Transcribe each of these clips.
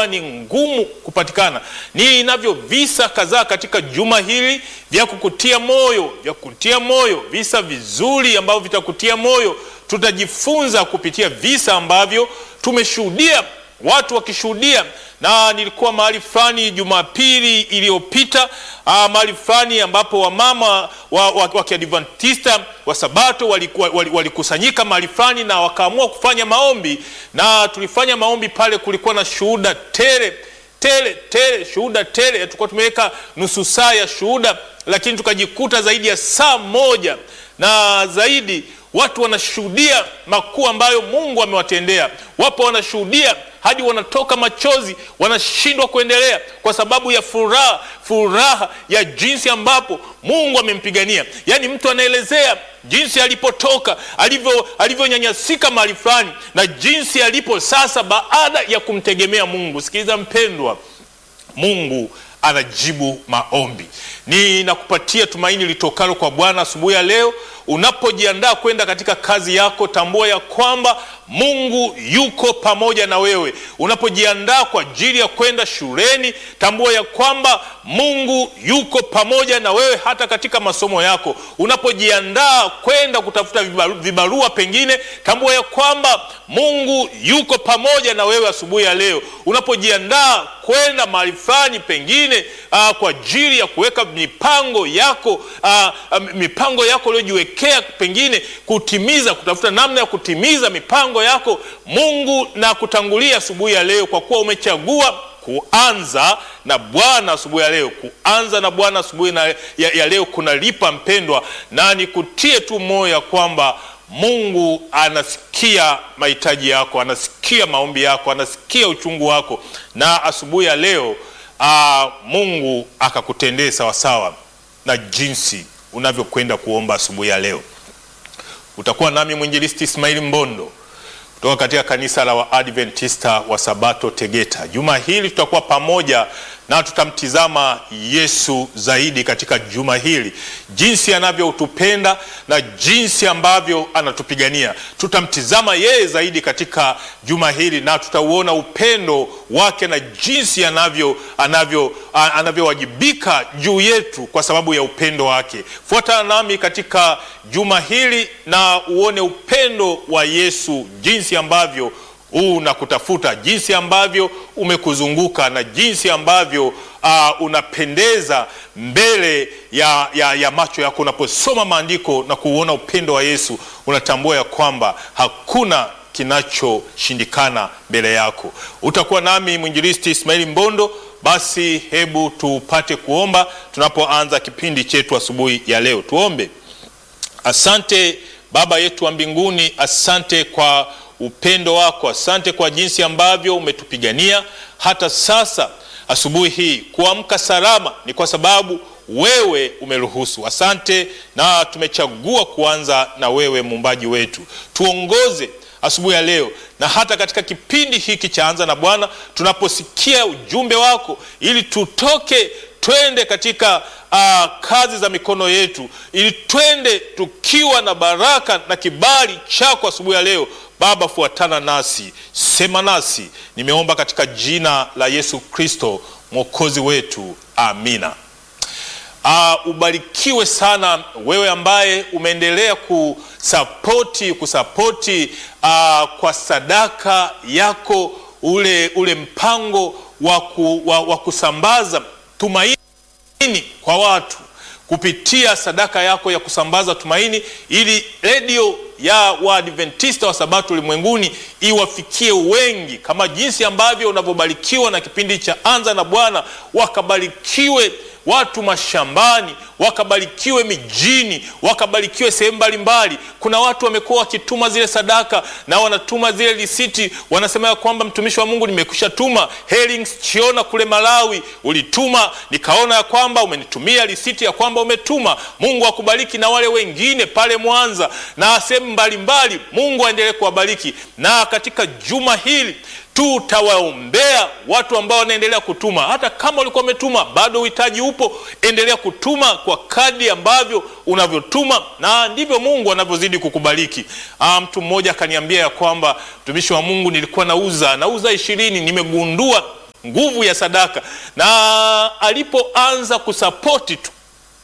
imekuwa ni ngumu kupatikana. Ninavyo visa kadhaa katika juma hili vya kukutia moyo, vya kukutia moyo, visa vizuri ambavyo vitakutia moyo. Tutajifunza kupitia visa ambavyo tumeshuhudia watu wakishuhudia, na nilikuwa mahali fulani Jumapili iliyopita, mahali fulani ambapo wamama wa, wa, wa Kiadventista wa Sabato walikusanyika wali, wali mahali fulani na wakaamua kufanya maombi, na tulifanya maombi pale. Kulikuwa na shuhuda tele tele tele, shuhuda tele. Tulikuwa tumeweka nusu saa ya shuhuda, lakini tukajikuta zaidi ya saa moja na zaidi watu wanashuhudia makuu ambayo Mungu amewatendea. Wapo wanashuhudia hadi wanatoka machozi, wanashindwa kuendelea kwa sababu ya furaha, furaha ya jinsi ambapo Mungu amempigania. Yaani mtu anaelezea jinsi alipotoka, alivyo alivyonyanyasika mahali fulani na jinsi alipo sasa baada ya kumtegemea Mungu. Sikiliza mpendwa, Mungu anajibu maombi. Ninakupatia tumaini litokalo kwa Bwana asubuhi ya leo. Unapojiandaa kwenda katika kazi yako, tambua ya kwamba Mungu yuko pamoja na wewe. Unapojiandaa kwa ajili ya kwenda shuleni, tambua ya kwamba Mungu yuko pamoja na wewe hata katika masomo yako. Unapojiandaa kwenda kutafuta vibaru, vibarua pengine, tambua ya kwamba Mungu yuko pamoja na wewe asubuhi ya leo. Unapojiandaa kwenda mahali fulani pengine, aa, kwa ajili ya kuweka mipango yako, aa, mipango yako uliojiwekea pengine kutimiza, kutafuta namna ya kutimiza mipango yako, Mungu na kutangulia asubuhi ya leo, kwa kuwa umechagua kuanza na Bwana asubuhi ya leo. Kuanza na Bwana asubuhi ya, ya leo kunalipa mpendwa, na nikutie tu moyo ya kwamba Mungu anasikia mahitaji yako, anasikia maombi yako, anasikia uchungu wako, na asubuhi ya leo aa, Mungu akakutendee sawasawa na jinsi unavyokwenda kuomba asubuhi ya leo. Utakuwa nami mwinjilisti Ismaili Mbondo kutoka katika kanisa la Waadventista wa Sabato Tegeta. Juma hili tutakuwa pamoja na tutamtizama Yesu zaidi katika juma hili, jinsi anavyotupenda na jinsi ambavyo anatupigania. Tutamtizama yeye zaidi katika juma hili na tutauona upendo wake na jinsi anavyo anavyo anavyowajibika juu yetu kwa sababu ya upendo wake. Fuatana nami katika juma hili na uone upendo wa Yesu, jinsi ambavyo unakutafuta jinsi ambavyo umekuzunguka na jinsi ambavyo uh, unapendeza mbele ya, ya, ya macho yako. Unaposoma maandiko na kuuona upendo wa Yesu, unatambua ya kwamba hakuna kinachoshindikana mbele yako. Utakuwa nami mwinjilisti Ismaili Mbondo. Basi hebu tupate kuomba tunapoanza kipindi chetu asubuhi ya leo. Tuombe. Asante Baba yetu wa mbinguni, asante kwa upendo wako, asante kwa jinsi ambavyo umetupigania hata sasa. Asubuhi hii kuamka salama ni kwa sababu wewe umeruhusu. Asante, na tumechagua kuanza na wewe, muumbaji wetu. Tuongoze asubuhi ya leo na hata katika kipindi hiki cha Anza na Bwana, tunaposikia ujumbe wako, ili tutoke twende katika uh, kazi za mikono yetu, ili twende tukiwa na baraka na kibali chako asubuhi ya leo. Baba, fuatana nasi, sema nasi. Nimeomba katika jina la Yesu Kristo mwokozi wetu, amina. Uh, ubarikiwe sana wewe ambaye umeendelea kusapoti kusapoti uh, kwa sadaka yako ule, ule mpango wa, ku, wa, wa kusambaza tumaini kwa watu kupitia sadaka yako ya kusambaza tumaini, ili redio ya Waadventista wa Sabato ulimwenguni iwafikie wengi, kama jinsi ambavyo unavyobarikiwa na kipindi cha Anza na Bwana, wakabarikiwe watu mashambani, wakabarikiwe mijini, wakabarikiwe sehemu mbalimbali. Kuna watu wamekuwa wakituma zile sadaka na wanatuma zile risiti, wanasema ya kwamba mtumishi wa Mungu, nimekwisha tuma Herlings Chiona kule Malawi, ulituma nikaona ya kwamba umenitumia risiti ya kwamba umetuma. Mungu akubariki, na wale wengine pale Mwanza na sehemu mbalimbali, Mungu aendelee kuwabariki. Na katika juma hili tutawaombea watu ambao wanaendelea kutuma. Hata kama ulikuwa umetuma, bado uhitaji upo, endelea kutuma kwa kadri ambavyo unavyotuma, na ndivyo Mungu anavyozidi kukubariki. Ah, mtu mmoja akaniambia ya kwamba mtumishi wa Mungu, nilikuwa nauza nauza ishirini, nimegundua nguvu ya sadaka, na alipoanza kusapoti tu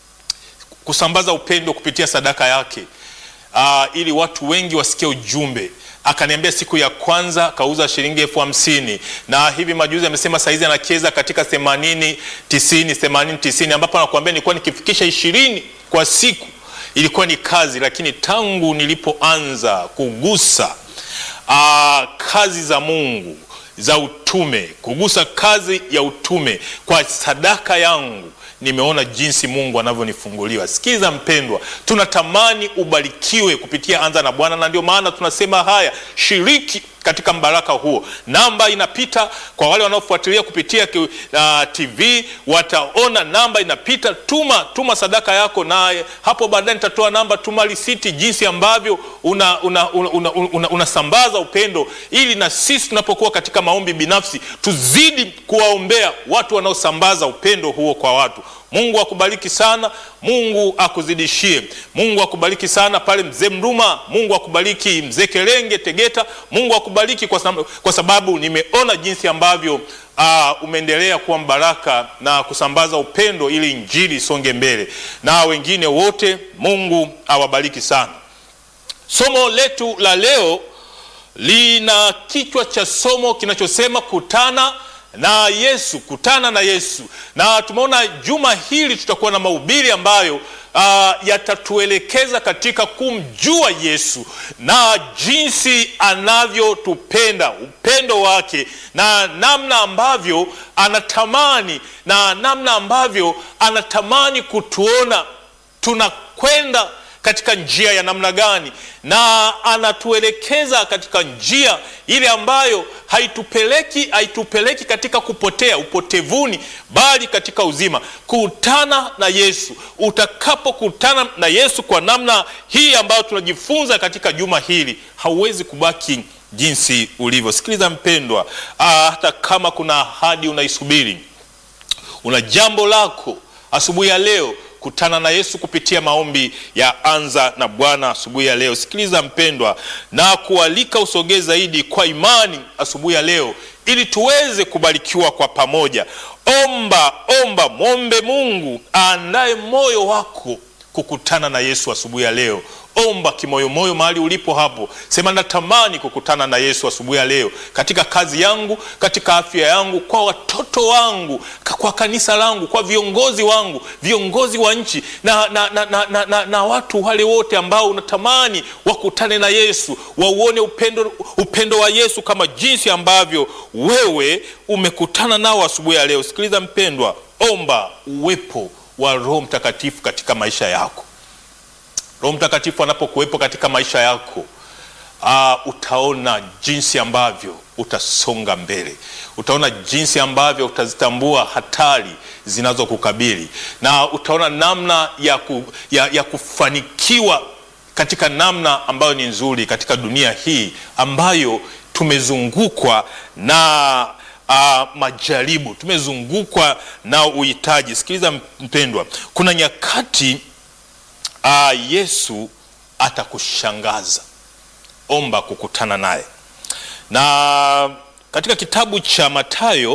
kusambaza upendo kupitia sadaka yake uh, ili watu wengi wasikie ujumbe akaniambia siku ya kwanza kauza shilingi elfu hamsini na hivi majuzi amesema saizi anacheza katika themanini tisini themanini tisini ambapo anakuambia nilikuwa nikifikisha ishirini kwa siku ilikuwa ni kazi lakini tangu nilipoanza kugusa aa, kazi za mungu za utume kugusa kazi ya utume kwa sadaka yangu nimeona jinsi mungu anavyonifunguliwa sikiza mpendwa tunatamani ubarikiwe kupitia anza na bwana na ndio maana tunasema haya shiriki katika mbaraka huo namba inapita kwa wale wanaofuatilia kupitia uh, tv wataona namba inapita tuma tuma sadaka yako na hapo baadaye nitatoa namba tuma risiti jinsi ambavyo unasambaza una, una, una, una, una upendo ili na sisi tunapokuwa katika maombi binafsi tuzidi kuwaombea watu wanaosambaza upendo huo kwa watu mungu akubariki sana mungu akuzidishie mungu akubariki sana pale mzee mruma mungu akubariki mzee kelenge tegeta mungu akubariki kwa sababu, kwa sababu nimeona jinsi ambavyo uh, umeendelea kuwa mbaraka na kusambaza upendo ili injili isonge mbele na wengine wote mungu awabariki sana somo letu la leo lina kichwa cha somo kinachosema kutana na yesu kutana na yesu na tumeona juma hili tutakuwa na mahubiri ambayo uh, yatatuelekeza katika kumjua yesu na jinsi anavyotupenda upendo wake na namna ambavyo anatamani na namna ambavyo anatamani kutuona tunakwenda katika njia ya namna gani na anatuelekeza katika njia ile ambayo haitupeleki haitupeleki katika kupotea upotevuni bali katika uzima kutana na yesu utakapokutana na yesu kwa namna hii ambayo tunajifunza katika juma hili hauwezi kubaki jinsi ulivyo sikiliza mpendwa aa, hata kama kuna ahadi unaisubiri una jambo lako asubuhi ya leo kutana na yesu kupitia maombi ya anza na bwana asubuhi ya leo sikiliza mpendwa na kualika usogee zaidi kwa imani asubuhi ya leo ili tuweze kubarikiwa kwa pamoja omba omba mwombe mungu aandaye moyo wako kukutana na yesu asubuhi ya leo omba kimoyomoyo mahali ulipo hapo sema natamani kukutana na yesu asubuhi ya leo katika kazi yangu katika afya yangu kwa watoto wangu kwa kanisa langu kwa viongozi wangu viongozi wa nchi na, na, na, na, na, na, na watu wale wote ambao unatamani wakutane na yesu wauone upendo, upendo wa yesu kama jinsi ambavyo wewe umekutana nao asubuhi ya leo sikiliza mpendwa omba uwepo wa roho mtakatifu katika maisha yako roho mtakatifu anapokuwepo katika maisha yako uh, utaona jinsi ambavyo utasonga mbele utaona jinsi ambavyo utazitambua hatari zinazokukabili na utaona namna ya, ku, ya, ya kufanikiwa katika namna ambayo ni nzuri katika dunia hii ambayo tumezungukwa na uh, majaribu tumezungukwa na uhitaji sikiliza mpendwa kuna nyakati uh, yesu atakushangaza omba kukutana naye na katika kitabu cha matayo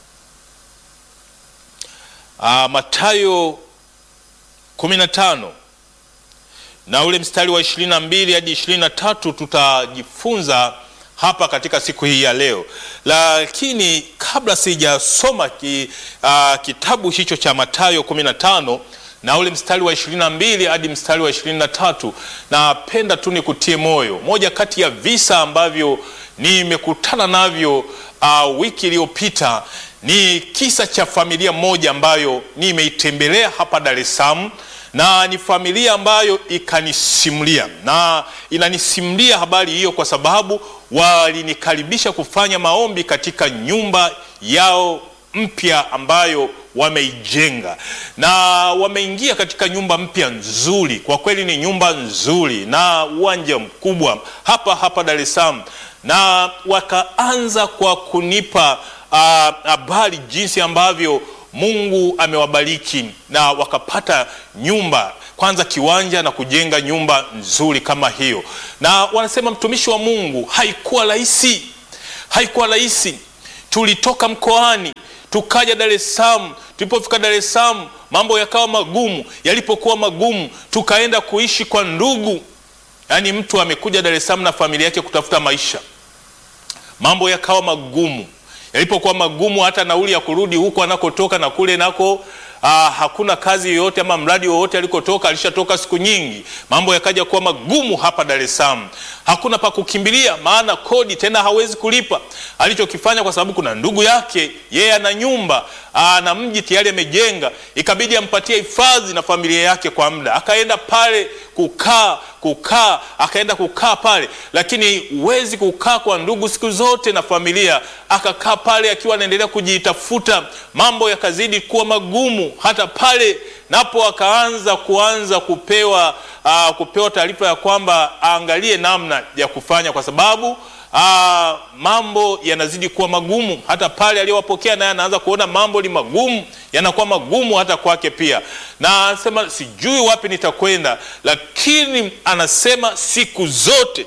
uh, matayo 15 na ule mstari wa 22 hadi 23 tutajifunza hapa katika siku hii ya leo lakini kabla sijasoma ki, uh, kitabu hicho cha matayo 15 na ule mstari wa 22 hadi mstari wa 23 napenda tu nikutie moyo moja kati ya visa ambavyo nimekutana navyo uh, wiki iliyopita ni kisa cha familia moja ambayo nimeitembelea hapa dar es salaam na ni familia ambayo ikanisimulia na inanisimulia habari hiyo kwa sababu walinikaribisha kufanya maombi katika nyumba yao mpya ambayo wameijenga na wameingia katika nyumba mpya nzuri kwa kweli ni nyumba nzuri na uwanja mkubwa hapa hapa dar es salaam na wakaanza kwa kunipa habari uh, jinsi ambavyo mungu amewabariki na wakapata nyumba kwanza kiwanja na kujenga nyumba nzuri kama hiyo na wanasema mtumishi wa mungu haikuwa rahisi haikuwa rahisi tulitoka mkoani tukaja Dar es Salaam. Tulipofika Dar es Salaam mambo yakawa magumu. Yalipokuwa magumu, tukaenda kuishi kwa ndugu. Yaani mtu amekuja Dar es Salaam na familia yake kutafuta maisha, mambo yakawa magumu. Yalipokuwa magumu, hata nauli ya kurudi huko anakotoka na kule nako Aa, hakuna kazi yoyote ama mradi wowote alikotoka, alishatoka siku nyingi. Mambo yakaja kuwa magumu hapa Dar es Salaam, hakuna pa kukimbilia, maana kodi tena hawezi kulipa. Alichokifanya kwa sababu kuna ndugu yake yeye ana nyumba na mji tayari amejenga, ikabidi ampatie hifadhi na familia yake kwa muda, akaenda pale kukaa kukaa, akaenda kukaa pale, lakini huwezi kukaa kwa ndugu siku zote na familia. Akakaa pale akiwa anaendelea kujitafuta, mambo yakazidi kuwa magumu hata pale napo akaanza kuanza kupewa uh, kupewa taarifa ya kwamba aangalie namna ya kufanya kwa sababu uh, mambo yanazidi kuwa magumu. Hata pale aliyowapokea naye anaanza kuona mambo ni magumu, yanakuwa magumu hata kwake pia, na anasema sijui wapi nitakwenda, lakini anasema siku zote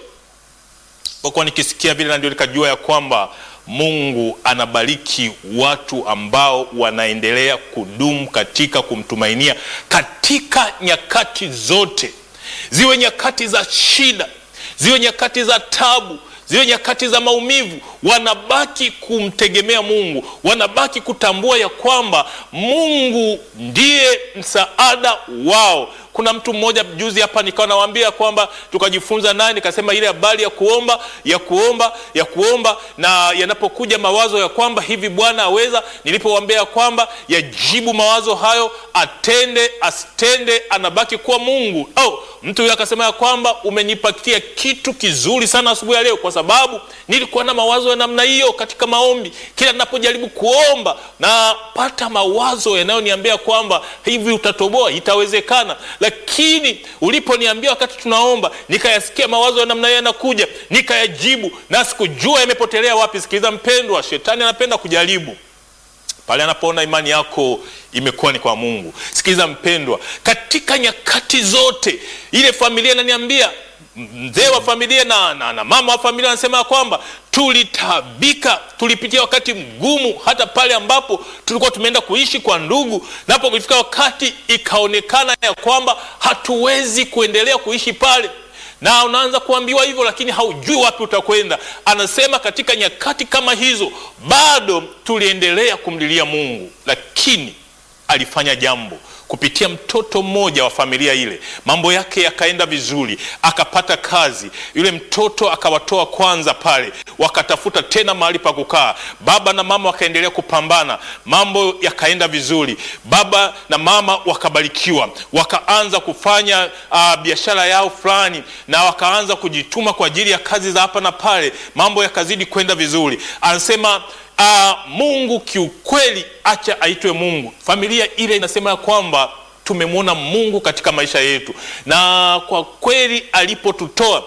kwa kuwa nikisikia vile, na ndio nikajua ya kwamba Mungu anabariki watu ambao wanaendelea kudumu katika kumtumainia katika nyakati zote, ziwe nyakati za shida, ziwe nyakati za tabu, ziwe nyakati za maumivu, wanabaki kumtegemea Mungu, wanabaki kutambua ya kwamba Mungu ndiye msaada wao. Kuna mtu mmoja juzi hapa nikawa nawaambia kwamba tukajifunza naye, nikasema ile habari ya kuomba ya kuomba ya kuomba, na yanapokuja mawazo ya kwamba hivi Bwana aweza, nilipowaambia kwamba yajibu mawazo hayo, atende asitende, anabaki kuwa Mungu. Oh, mtu huyo akasema ya kwamba umenipatia kitu kizuri sana asubuhi ya leo, kwa sababu nilikuwa na mawazo ya namna hiyo katika maombi. Kila ninapojaribu kuomba napata mawazo yanayoniambia kwamba hivi utatoboa, itawezekana lakini uliponiambia wakati tunaomba, nikayasikia mawazo ya namna hiyo yanakuja, nikayajibu na sikujua yamepotelea wapi. Sikiliza mpendwa, shetani anapenda kujaribu pale anapoona imani yako imekuwa ni kwa Mungu. Sikiliza mpendwa, katika nyakati zote ile familia inaniambia mzee wa familia na, na, na mama wa familia anasema kwamba tulitabika, tulipitia wakati mgumu, hata pale ambapo tulikuwa tumeenda kuishi kwa ndugu, napo kufika wakati ikaonekana ya kwamba hatuwezi kuendelea kuishi pale, na unaanza kuambiwa hivyo, lakini haujui wapi utakwenda. Anasema katika nyakati kama hizo bado tuliendelea kumlilia Mungu, lakini alifanya jambo kupitia mtoto mmoja wa familia ile, mambo yake yakaenda vizuri, akapata kazi. Yule mtoto akawatoa kwanza pale, wakatafuta tena mahali pa kukaa. Baba na mama wakaendelea kupambana, mambo yakaenda vizuri. Baba na mama wakabarikiwa, wakaanza kufanya uh, biashara yao fulani, na wakaanza kujituma kwa ajili ya kazi za hapa na pale, mambo yakazidi kwenda vizuri. Anasema Uh, Mungu kiukweli, acha aitwe Mungu. Familia ile inasema ya kwamba tumemwona Mungu katika maisha yetu, na kwa kweli alipotutoa,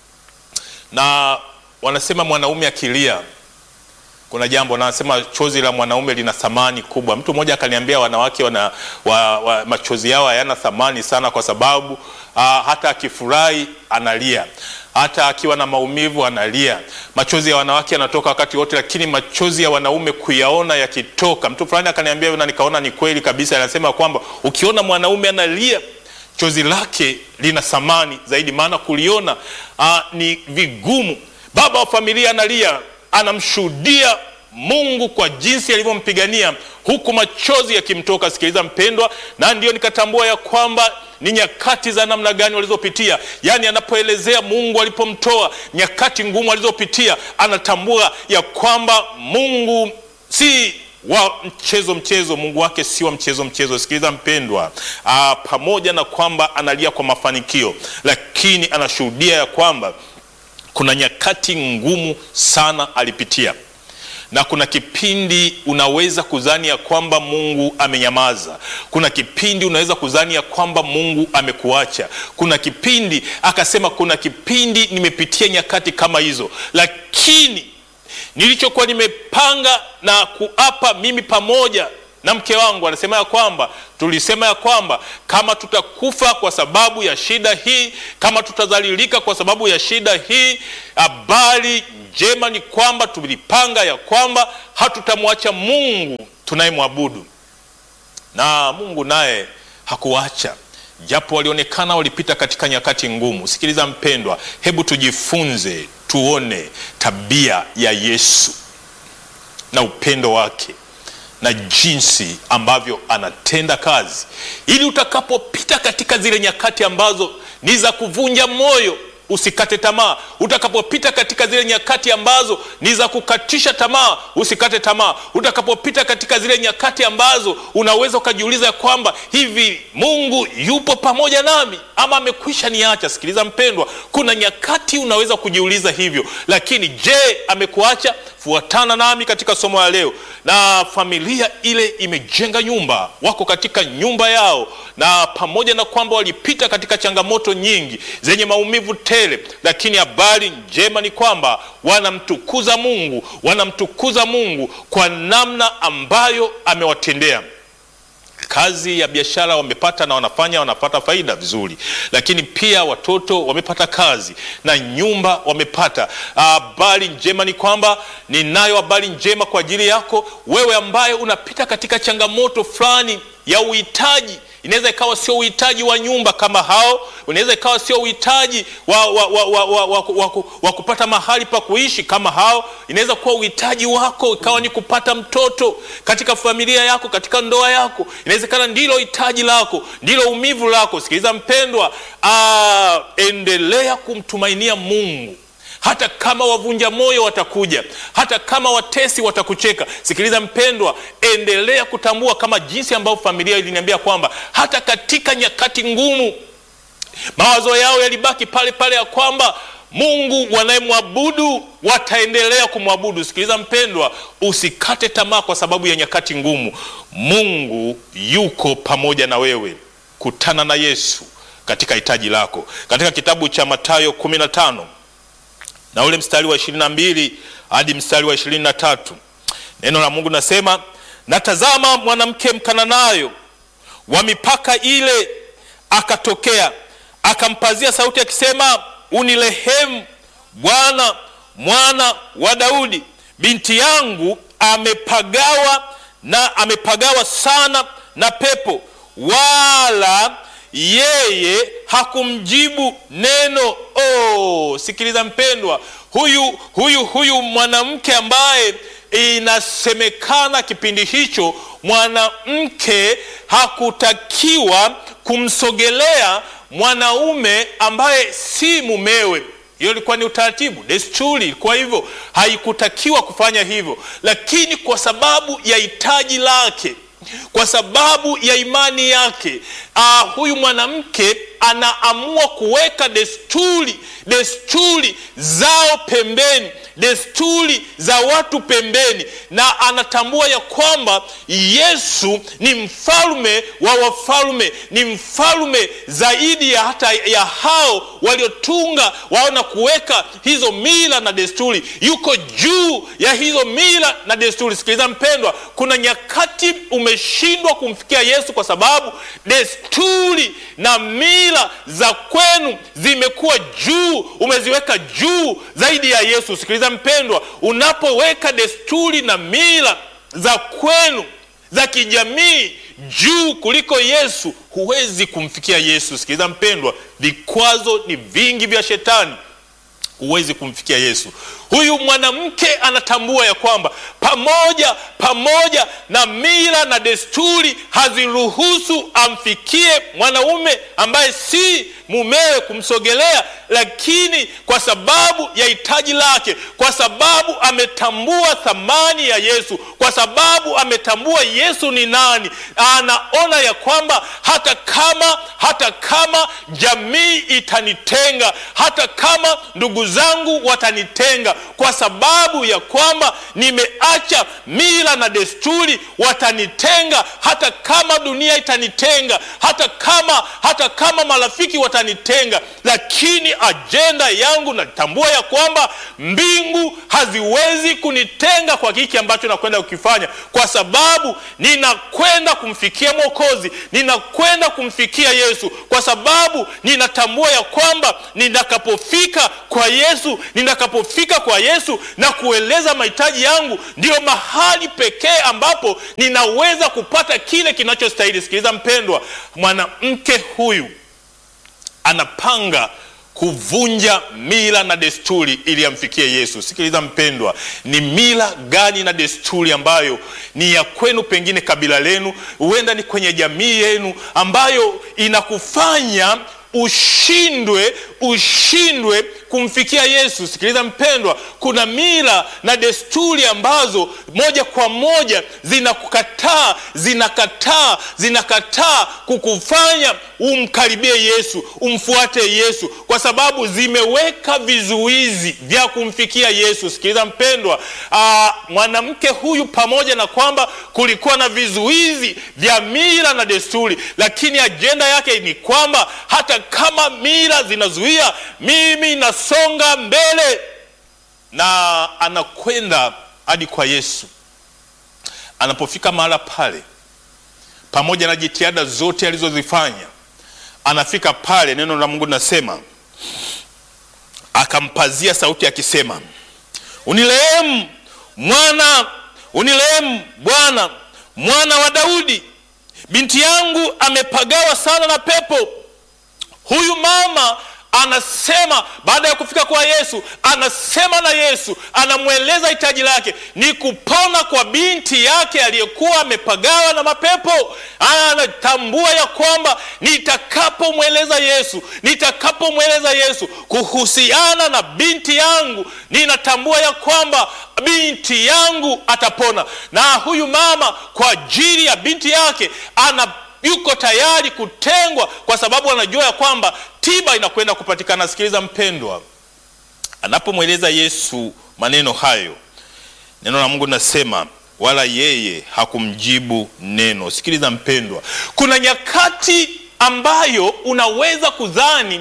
na wanasema mwanaume akilia kuna jambo, na anasema chozi la mwanaume lina thamani kubwa. Mtu mmoja akaniambia wanawake wana, wa, wa, machozi yao hayana thamani sana, kwa sababu uh, hata akifurahi analia hata akiwa na maumivu analia. Machozi ya wanawake yanatoka wakati wote, lakini machozi ya wanaume kuyaona yakitoka. Mtu fulani akaniambia na nikaona ni kweli kabisa, anasema kwamba ukiona mwanaume analia chozi lake lina thamani zaidi, maana kuliona uh, ni vigumu. Baba wa familia analia, anamshuhudia Mungu kwa jinsi alivyompigania huku machozi yakimtoka. Sikiliza mpendwa, na ndio nikatambua ya kwamba ni nyakati za namna gani walizopitia. Yaani anapoelezea Mungu alipomtoa, nyakati ngumu alizopitia, anatambua ya kwamba Mungu si wa mchezo mchezo, Mungu wake si wa mchezo mchezo. Sikiliza mpendwa, aa, pamoja na kwamba analia kwa mafanikio, lakini anashuhudia ya kwamba kuna nyakati ngumu sana alipitia na kuna kipindi unaweza kudhani ya kwamba Mungu amenyamaza. Kuna kipindi unaweza kudhani ya kwamba Mungu amekuacha. Kuna kipindi akasema, kuna kipindi nimepitia nyakati kama hizo, lakini nilichokuwa nimepanga na kuapa mimi pamoja na mke wangu, anasema ya kwamba tulisema ya kwamba kama tutakufa kwa sababu ya shida hii, kama tutadhalilika kwa sababu ya shida hii, habari njema ni kwamba tulipanga ya kwamba hatutamwacha Mungu tunayemwabudu, na Mungu naye hakuacha japo walionekana walipita katika nyakati ngumu. Sikiliza mpendwa, hebu tujifunze, tuone tabia ya Yesu na upendo wake na jinsi ambavyo anatenda kazi, ili utakapopita katika zile nyakati ambazo ni za kuvunja moyo usikate tamaa. Utakapopita katika zile nyakati ambazo ni za kukatisha tamaa, usikate tamaa. Utakapopita katika zile nyakati ambazo unaweza ukajiuliza ya kwamba hivi Mungu yupo pamoja nami ama amekwisha niacha? Sikiliza mpendwa, kuna nyakati unaweza kujiuliza hivyo, lakini je, amekuacha? Fuatana nami katika somo la leo. Na familia ile imejenga nyumba, wako katika nyumba yao, na pamoja na kwamba walipita katika changamoto nyingi zenye maumivu tele, lakini habari njema ni kwamba wanamtukuza Mungu, wanamtukuza Mungu kwa namna ambayo amewatendea kazi ya biashara wamepata na wanafanya wanapata faida vizuri, lakini pia watoto wamepata kazi na nyumba wamepata. Habari njema ni kwamba ninayo habari njema kwa ajili yako wewe ambaye unapita katika changamoto fulani ya uhitaji. Inaweza ikawa sio uhitaji wa nyumba kama hao, unaweza ikawa sio uhitaji wa, wa, wa, wa, wa, wa, wa, wa kupata mahali pa kuishi kama hao. Inaweza kuwa uhitaji wako ikawa ni kupata mtoto katika familia yako, katika ndoa yako. Inawezekana ndilo hitaji lako, ndilo umivu lako. Sikiliza mpendwa, aa, endelea kumtumainia Mungu hata kama wavunja moyo watakuja, hata kama watesi watakucheka. Sikiliza mpendwa, endelea kutambua kama jinsi ambavyo familia iliniambia kwamba hata katika nyakati ngumu mawazo yao yalibaki pale pale, ya kwamba Mungu wanayemwabudu wataendelea kumwabudu. Sikiliza mpendwa, usikate tamaa kwa sababu ya nyakati ngumu. Mungu yuko pamoja na wewe. Kutana na Yesu katika hitaji lako. Katika kitabu cha Mathayo 15 na ule mstari wa ishirini na mbili hadi mstari wa ishirini na tatu neno la Mungu nasema, natazama mwanamke Mkananayo wa mipaka ile akatokea, akampazia sauti akisema, unirehemu Bwana, mwana wa Daudi, binti yangu amepagawa na amepagawa sana na pepo, wala yeye hakumjibu neno. Oh, sikiliza mpendwa, huyu huyu huyu mwanamke ambaye inasemekana kipindi hicho mwanamke hakutakiwa kumsogelea mwanaume ambaye si mumewe. Hiyo ilikuwa ni utaratibu, desturi ilikuwa hivyo, haikutakiwa kufanya hivyo, lakini kwa sababu ya hitaji lake kwa sababu ya imani yake, uh, huyu mwanamke anaamua kuweka desturi desturi zao pembeni, desturi za watu pembeni, na anatambua ya kwamba Yesu ni mfalme wa wafalme, ni mfalme zaidi ya hata ya hao waliotunga wao na kuweka hizo mila na desturi. Yuko juu ya hizo mila na desturi. Sikiliza mpendwa, kuna nyakati umeshindwa kumfikia Yesu kwa sababu desturi na mila za kwenu zimekuwa juu, umeziweka juu zaidi ya Yesu. Sikiliza mpendwa, unapoweka desturi na mila za kwenu za kijamii juu kuliko Yesu, huwezi kumfikia Yesu. Sikiliza mpendwa, vikwazo ni vingi vya shetani huwezi kumfikia Yesu. Huyu mwanamke anatambua ya kwamba pamoja pamoja na mila na desturi haziruhusu amfikie mwanaume ambaye si mumewe kumsogelea, lakini kwa sababu ya hitaji lake, kwa sababu ametambua thamani ya Yesu, kwa sababu ametambua Yesu ni nani, anaona ya kwamba hata kama hata kama jamii itanitenga, hata kama ndugu zangu watanitenga, kwa sababu ya kwamba nimeacha mila na desturi, watanitenga. Hata kama dunia itanitenga, hata kama hata kama marafiki watanitenga, lakini ajenda yangu natambua ya kwamba mbingu haziwezi kunitenga kwa hiki ambacho nakwenda kukifanya, kwa sababu ninakwenda kumfikia Mwokozi, ninakwenda kumfikia Yesu, kwa sababu ninatambua ya kwamba nitakapofika kwa Yesu, nitakapofika kwa kwa Yesu na kueleza mahitaji yangu, ndiyo mahali pekee ambapo ninaweza kupata kile kinachostahili. Sikiliza mpendwa, mwanamke huyu anapanga kuvunja mila na desturi ili amfikie Yesu. Sikiliza mpendwa, ni mila gani na desturi ambayo ni ya kwenu, pengine kabila lenu, huenda ni kwenye jamii yenu, ambayo inakufanya ushindwe ushindwe kumfikia Yesu. Sikiliza mpendwa, kuna mila na desturi ambazo moja kwa moja zinakukataa zinakataa zinakataa kukufanya umkaribie Yesu, umfuate Yesu, kwa sababu zimeweka vizuizi vya kumfikia Yesu. Sikiliza mpendwa, aa, mwanamke huyu pamoja na kwamba kulikuwa na vizuizi vya mila na desturi, lakini ajenda yake ni kwamba hata kama mila zinazuia, mimi nasonga mbele, na anakwenda hadi kwa Yesu. Anapofika mahala pale, pamoja na jitihada zote alizozifanya, anafika pale, neno la Mungu linasema akampazia sauti akisema, unirehemu mwana, unirehemu Bwana, mwana wa Daudi, binti yangu amepagawa sana na pepo. Huyu mama anasema baada ya kufika kwa Yesu, anasema na Yesu, anamweleza hitaji lake ni kupona kwa binti yake aliyekuwa amepagawa na mapepo. Anatambua ya kwamba nitakapomweleza Yesu, nitakapomweleza Yesu kuhusiana na binti yangu, ninatambua ya kwamba binti yangu atapona. Na huyu mama kwa ajili ya binti yake ana yuko tayari kutengwa kwa sababu anajua ya kwamba tiba inakwenda kupatikana. Sikiliza mpendwa, anapomweleza Yesu maneno hayo, neno la Mungu linasema wala yeye hakumjibu neno. Sikiliza mpendwa, kuna nyakati ambayo unaweza kudhani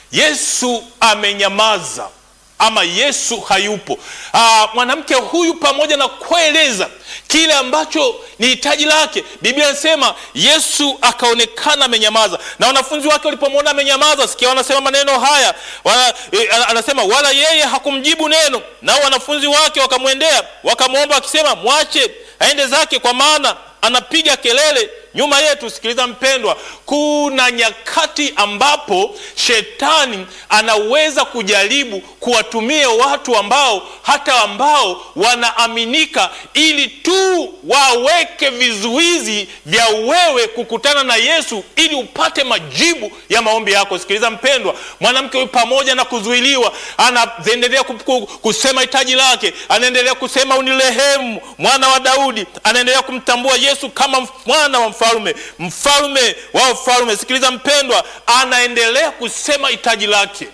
Yesu amenyamaza ama Yesu hayupo. Aa, mwanamke huyu pamoja na kueleza kile ambacho ni hitaji lake, Biblia inasema Yesu akaonekana amenyamaza, na wanafunzi wake walipomwona amenyamaza, sikia wanasema maneno haya wana, e, anasema wala yeye hakumjibu neno. Nao wanafunzi wake wakamwendea wakamwomba wakisema, mwache aende zake, kwa maana anapiga kelele nyuma yetu. Sikiliza mpendwa, kuna nyakati ambapo shetani anaweza kujaribu kuwatumia watu ambao hata ambao wanaaminika ili tu waweke vizuizi vya wewe kukutana na Yesu ili upate majibu ya maombi yako. Sikiliza mpendwa, mwanamke huyu pamoja na kuzuiliwa, anaendelea kusema hitaji lake, anaendelea kusema unirehemu, mwana wa Daudi, anaendelea kumtambua Yesu kama mwana wa mfalme mfalme wa wafalme. Sikiliza mpendwa, anaendelea kusema hitaji lake,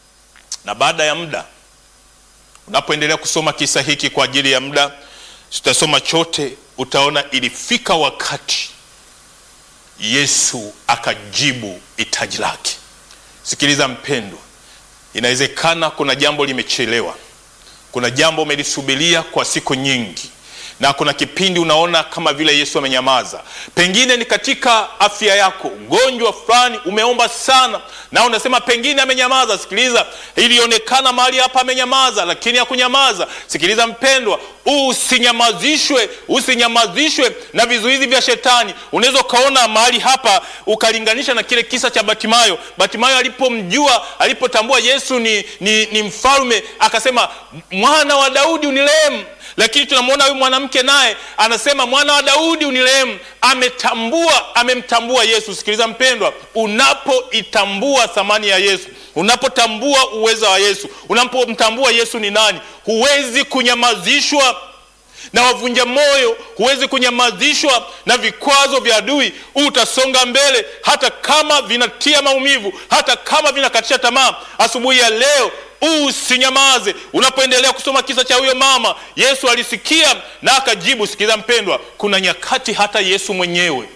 na baada ya muda, unapoendelea kusoma kisa hiki kwa ajili ya muda, sitasoma chote, utaona ilifika wakati Yesu akajibu hitaji lake. Sikiliza mpendwa, inawezekana kuna jambo limechelewa, kuna jambo umelisubiria kwa siku nyingi na kuna kipindi unaona kama vile Yesu amenyamaza. Pengine ni katika afya yako, ugonjwa fulani umeomba sana na unasema pengine amenyamaza. Sikiliza, ilionekana mahali hapa amenyamaza, lakini hakunyamaza. Sikiliza mpendwa, usinyamazishwe, usinyamazishwe na vizuizi vya Shetani. Unaweza ukaona mahali hapa ukalinganisha na kile kisa cha Batimayo. Batimayo alipomjua, alipotambua Yesu ni, ni, ni mfalme, akasema mwana wa Daudi unirehemu lakini tunamwona huyu mwanamke naye anasema mwana wa Daudi unirehemu. Ametambua, amemtambua Yesu. Sikiliza mpendwa, unapoitambua thamani ya Yesu, unapotambua uweza wa Yesu, unapomtambua Yesu ni nani, huwezi kunyamazishwa na wavunja moyo, huwezi kunyamazishwa na vikwazo vya adui. Utasonga mbele hata kama vinatia maumivu, hata kama vinakatisha tamaa. Asubuhi ya leo usinyamaze. Unapoendelea kusoma kisa cha huyo mama, Yesu alisikia na akajibu. Sikiza mpendwa, kuna nyakati hata Yesu mwenyewe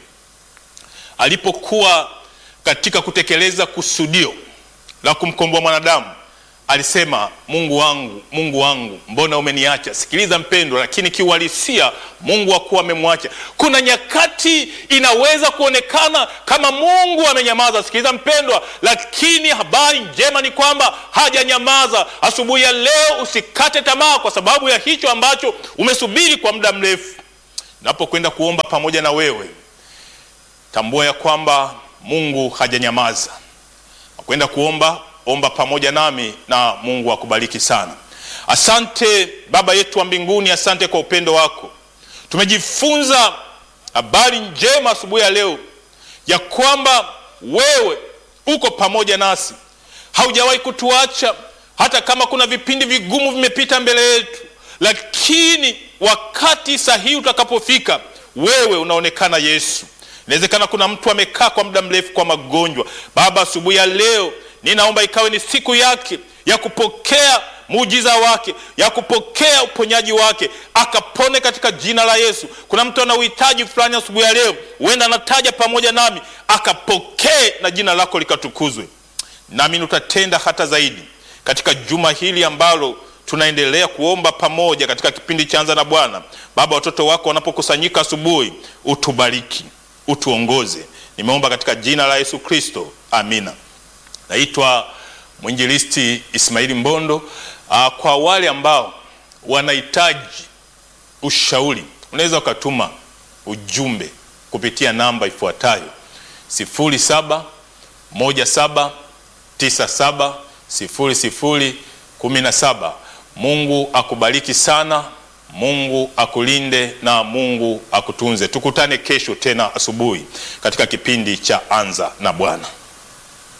alipokuwa katika kutekeleza kusudio la kumkomboa mwanadamu alisema Mungu wangu, Mungu wangu, mbona umeniacha? Sikiliza mpendwa, lakini kiuhalisia Mungu hakuwa amemwacha. Kuna nyakati inaweza kuonekana kama Mungu amenyamaza, sikiliza mpendwa, lakini habari njema ni kwamba hajanyamaza. Asubuhi ya leo usikate tamaa kwa sababu ya hicho ambacho umesubiri kwa muda mrefu. Napokwenda kuomba pamoja na wewe, tambua ya kwamba Mungu hajanyamaza. Nakwenda kuomba omba pamoja nami na Mungu akubariki sana. Asante Baba yetu wa mbinguni, asante kwa upendo wako. Tumejifunza habari njema asubuhi ya leo ya kwamba wewe uko pamoja nasi, haujawahi kutuacha hata kama kuna vipindi vigumu vimepita mbele yetu, lakini wakati sahihi utakapofika, wewe unaonekana Yesu. Inawezekana kuna mtu amekaa kwa muda mrefu kwa magonjwa. Baba, asubuhi ya leo ninaomba ikawe ni siku yake ya kupokea muujiza wake, ya kupokea uponyaji wake, akapone katika jina la Yesu. Kuna mtu ana uhitaji fulani asubuhi ya leo, huenda anataja pamoja nami, akapokee na jina lako likatukuzwe. Nami utatenda hata zaidi katika juma hili ambalo tunaendelea kuomba pamoja katika kipindi cha Anza na Bwana. Baba, watoto wako wanapokusanyika asubuhi, utubariki, utuongoze. Nimeomba katika jina la Yesu Kristo, amina. Naitwa mwinjilisti Ismaili Mbondo. Aa, kwa wale ambao wanahitaji ushauri, unaweza ukatuma ujumbe kupitia namba ifuatayo 0717970017. Mungu akubariki sana, Mungu akulinde na Mungu akutunze. Tukutane kesho tena asubuhi katika kipindi cha Anza na Bwana.